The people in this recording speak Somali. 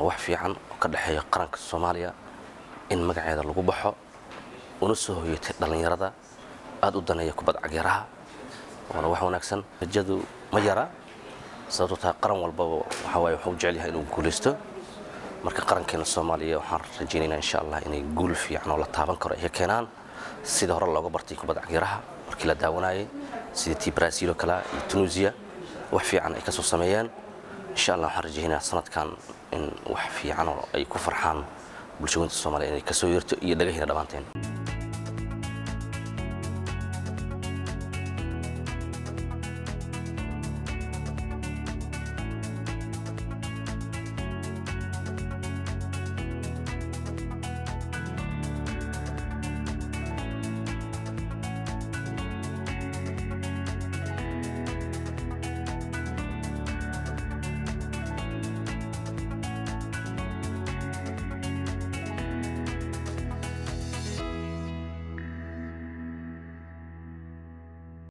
waana wax fiican oo ka dhexeeya qaranka soomaaliya in magaceeda lagu baxo una soo hoyatay dhallinyarada aada u daneeya kubad cagyaraha waana wax wanaagsan rajadu ma yara sababto taa qaran walbaba waxaa waaye wuxuu jecel yahay inuu guulaysto marka qarankeena soomaaliya waxaan rajaynaynaa insha allah inay guul fiican oo la taaban karo ay ka keenaan sida hore looga bartay kubad cagyaraha markii la daawanayay sidii tii brazil oo kale iyo tunisia wax fiican ay ka soo sameeyeen insha allah waxaan rajaynayaa sanadkan in wax fiican oo ay ku farxaan bulshooyinta soomaaliya inay kasoo yeerto iyo dhagahina dhammaanteen